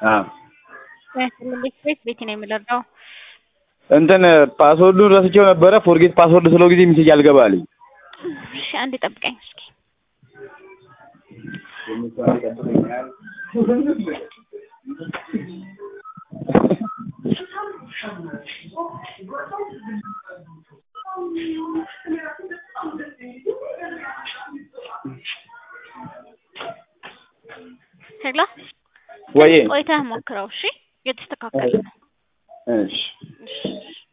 አዎ ቤት ቤት ቤት ነው የምለርዳው እንትን ፓስወርዱን ረስቼው ነበረ። ፎርጌት ፓስወርድ ስለው ጊዜ ሚሴጅ አልገባልኝ። እሺ አንዴ ጠብቀኝ እስኪ ሄሎ ወይ ቆይተህ ሞክረው። እሺ የተስተካከለ ነው። እሺ እሺ